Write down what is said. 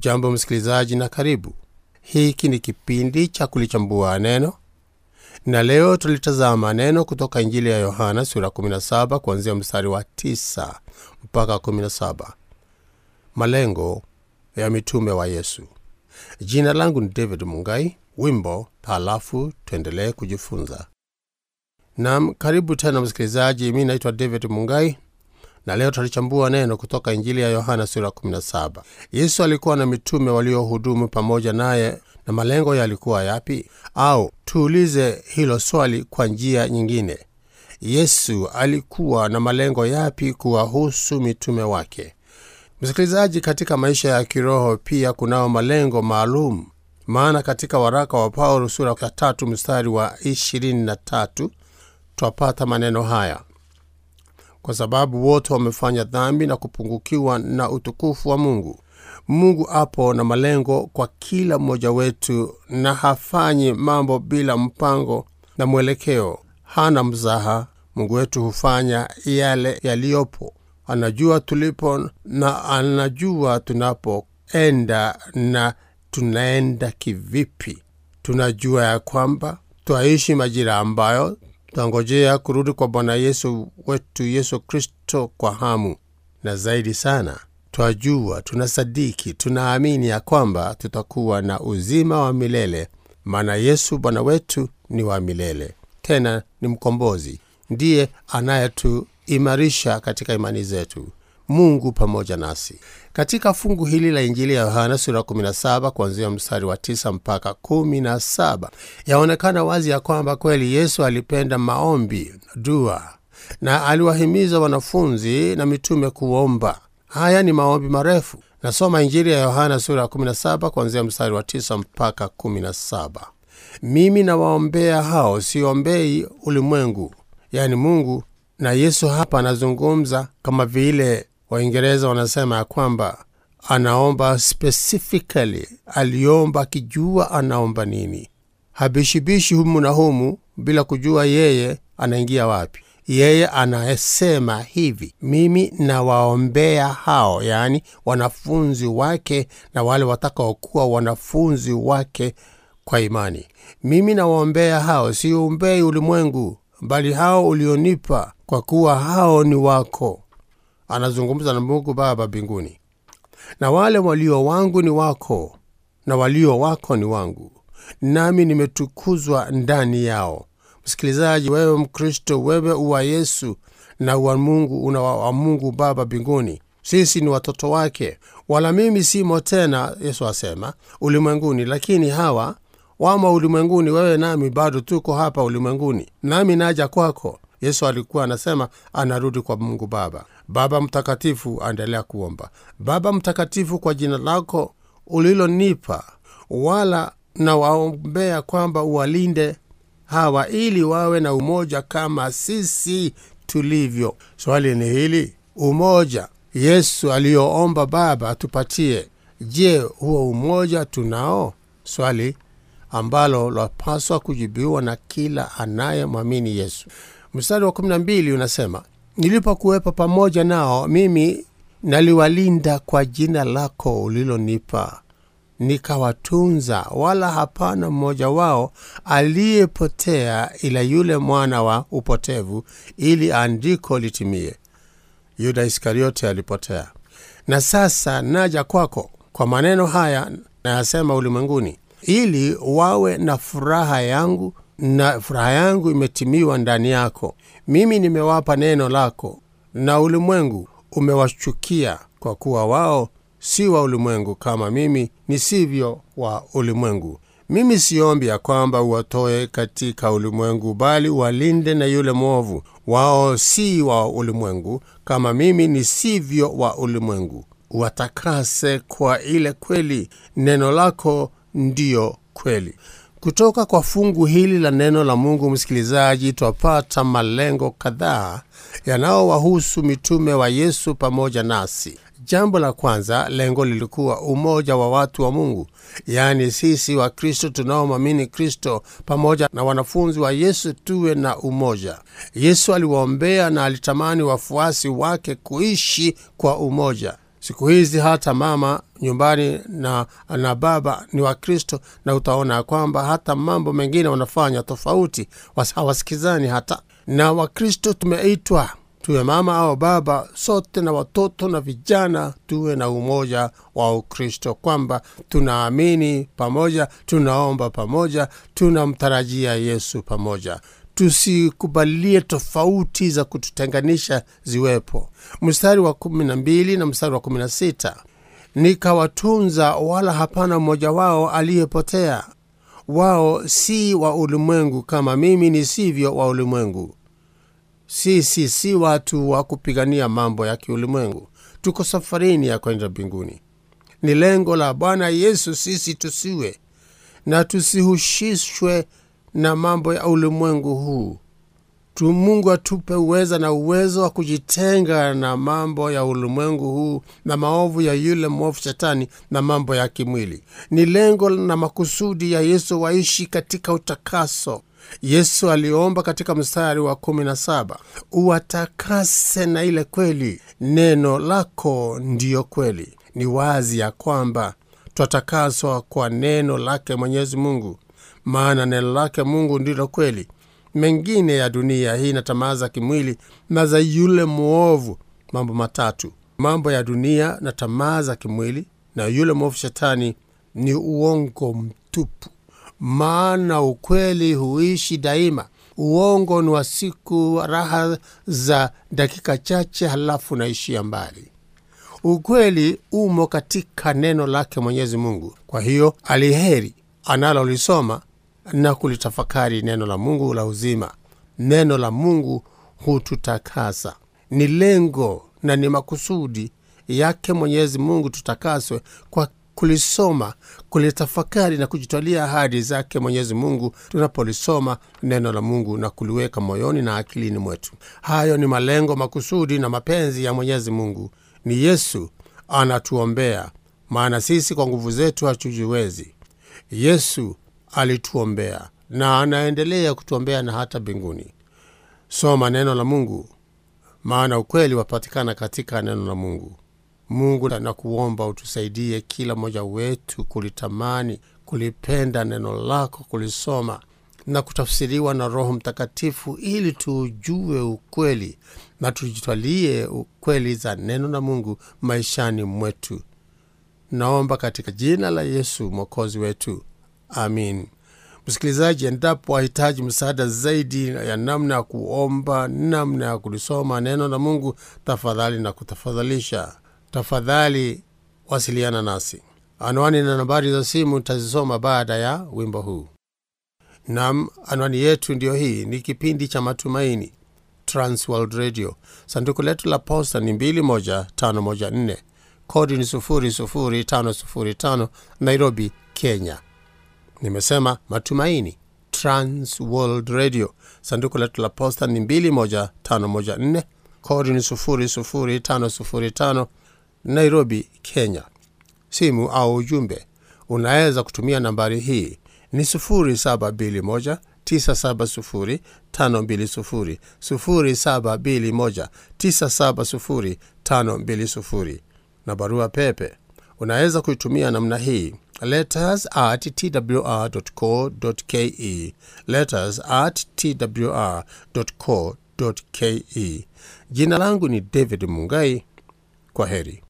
hujambo msikilizaji na karibu hiki ni kipindi cha kulichambua neno na leo tulitazama neno kutoka injili ya yohana sura 17 kuanzia mstari wa 9 mpaka 17 malengo ya mitume wa yesu jina langu ni david mungai wimbo halafu tuendelee kujifunza nam karibu tena msikilizaji mi naitwa david mungai na leo tutalichambua neno kutoka injili ya yohana sura 17 yesu alikuwa na mitume waliohudumu pamoja naye na malengo yalikuwa yapi au tuulize hilo swali kwa njia nyingine yesu alikuwa na malengo yapi kuwahusu mitume wake msikilizaji katika maisha ya kiroho pia kunao malengo maalum maana katika waraka wa paulo sura ya tatu mstari wa 23 twapata maneno haya kwa sababu wote wamefanya dhambi na kupungukiwa na utukufu wa mungu mungu apo na malengo kwa kila mmoja wetu na hafanyi mambo bila mpango na mwelekeo hana mzaha mungu wetu hufanya yale yaliyopo anajua tulipo na anajua tunapoenda na tunaenda kivipi tunajua ya kwamba twaishi majira ambayo twangojea kurudi kwa bwana yesu wetu yesu kristo kwa hamu na zaidi sana twajua tunasadiki tunaamini ya kwamba tutakuwa na uzima wa milele maana yesu bwana wetu ni wa milele tena ni mkombozi ndiye anayetuimarisha katika imani zetu mungu pamoja nasi katika fungu hili la injili ya yohana sura 17 kuanzia mstari wa 9 mpaka 17 yaonekana wazi ya kwamba kweli yesu alipenda maombi dua na aliwahimiza wanafunzi na mitume kuomba haya ni maombi marefu nasoma injili ya yohana sura ya 17 kuanzia mstari wa 9 mpaka 17 mimi nawaombea hao siombei ulimwengu yaani mungu na yesu hapa anazungumza kama vile waingereza wanasema ya kwamba anaomba specifically aliomba akijua anaomba nini habishibishi humu na humu bila kujua yeye anaingia wapi yeye anasema hivi mimi nawaombea hao yaani wanafunzi wake na wale watakaokuwa wanafunzi wake kwa imani mimi nawaombea hao siumbei ulimwengu bali hao ulionipa kwa kuwa hao ni wako anazungumza na mungu baba mbinguni na wale walio wangu ni wako na walio wako ni wangu nami nimetukuzwa ndani yao msikilizaji wewe mkristo wewe uwa yesu na uwa mungu una wa mungu baba mbinguni sisi ni watoto wake wala mimi simo tena yesu asema ulimwenguni lakini hawa wamo ulimwenguni wewe nami bado tuko hapa ulimwenguni nami naja kwako yesu alikuwa anasema anarudi kwa mungu baba baba mtakatifu aendelea kuomba baba mtakatifu kwa jina lako ulilonipa wala nawaombea kwamba uwalinde hawa ili wawe na umoja kama sisi tulivyo swali ni hili umoja yesu aliyoomba baba atupatie je huo umoja tunao swali ambalo lapaswa kujibiwa na kila anayemwamini yesu mstari wa 12 unasema nilipokuwepo pamoja nao mimi naliwalinda kwa jina lako ulilonipa nikawatunza wala hapana mmoja wao aliyepotea ila yule mwana wa upotevu ili andiko litimie yuda iskariote alipotea na sasa naja kwako kwa maneno haya nayasema ulimwenguni ili wawe na furaha yangu na furaha yangu imetimiwa ndani yako mimi nimewapa neno lako na ulimwengu umewachukia kwa kuwa wao si wa ulimwengu kama mimi nisivyo wa ulimwengu mimi siombi ya kwamba uwatoe katika ulimwengu bali walinde na yule mwovu wao si wa ulimwengu kama mimi nisivyo wa ulimwengu watakase kwa ile kweli neno lako ndiyo kweli kutoka kwa fungu hili la neno la mungu msikilizaji twapata malengo kadhaa yanayowahusu mitume wa yesu pamoja nasi jambo la kwanza lengo lilikuwa umoja wa watu wa mungu yaani sisi wa kristo tunaomwamini kristo pamoja na wanafunzi wa yesu tuwe na umoja yesu aliwaombea na alitamani wafuasi wake kuishi kwa umoja siku hizi hata mama nyumbani na, na baba ni wakristo na utaona ya kwamba hata mambo mengine wanafanya tofauti hawasikizani hata na wakristo tumeitwa tuwe mama au baba sote na watoto na vijana tuwe na umoja wa ukristo kwamba tunaamini pamoja tunaomba pamoja tunamtarajia yesu pamoja tusikubalie tofauti za kututenganisha ziwepo mstari wa kumi na mbili na mstari wa kumi na sita nikawatunza wala hapana mmoja wao aliyepotea wao si wa ulimwengu kama mimi nisivyo wa ulimwengu sisi si watu wa kupigania mambo ya kiulimwengu tuko safarini ya kwenda mbinguni ni lengo la bwana yesu sisi tusiwe na tusihusishwe na mambo ya ulimwengu huu tu mungu atupe uweza na uwezo wa kujitenga na mambo ya ulimwengu huu na maovu ya yule mwovu shetani na mambo ya kimwili ni lengo na makusudi ya yesu waishi katika utakaso yesu aliomba katika mstari wa kumi na saba uwatakase na ile kweli neno lako ndiyo kweli ni wazi ya kwamba twatakaswa kwa neno lake mwenyezi mungu maana neno lake mungu ndilo kweli mengine ya dunia hii na tamaa za kimwili na za yule mwovu mambo matatu mambo ya dunia na tamaa za kimwili na yule mwovu shetani ni uongo mtupu maana ukweli huishi daima uongo ni wa siku raha za dakika chache halafu naishia mbali ukweli umo katika neno lake mwenyezi mungu kwa hiyo aliheri analolisoma na kulitafakari neno la mungu la uzima neno la mungu hututakasa ni lengo na ni makusudi yake mwenyezi mungu tutakaswe kwa kulisoma kulitafakari na kujitwalia ahadi zake mwenyezi mungu tunapolisoma neno la mungu na kuliweka moyoni na akilini mwetu hayo ni malengo makusudi na mapenzi ya mwenyezi mungu ni yesu anatuombea maana sisi kwa nguvu zetu hatujiwezi yesu alituombea na anaendelea kutuombea na hata mbinguni soma neno la mungu maana ukweli wapatikana katika neno la mungu mungu na kuomba utusaidie kila mmoja wetu kulitamani kulipenda neno lako kulisoma na kutafsiriwa na roho mtakatifu ili tuujue ukweli na tujitwalie ukweli za neno la mungu maishani mwetu naomba katika jina la yesu mwokozi wetu amin msikilizaji endapo wahitaji msaada zaidi ya namna ya kuomba namna ya kulisoma neno la mungu tafadhali na kutafadhalisha tafadhali wasiliana nasi anwani na nambari za simu tazisoma baada ya wimbo huu nam anwani yetu ndiyo hii ni kipindi cha matumaini transworld radio sanduku letu la posta ni 21514 kodi ni 00505 nairobi kenya nimesema matumaini transworld radio sanduku letu la posta ni 21514 kodi ni 00505 nairobi kenya simu au ujumbe unaweza kutumia nambari hii ni 721 970 520 0721 970 520 na barua pepe unaweza kuitumia namna hii letters at twr.co.ke letters at twr.co.ke jina langu ni david mungai kwa heri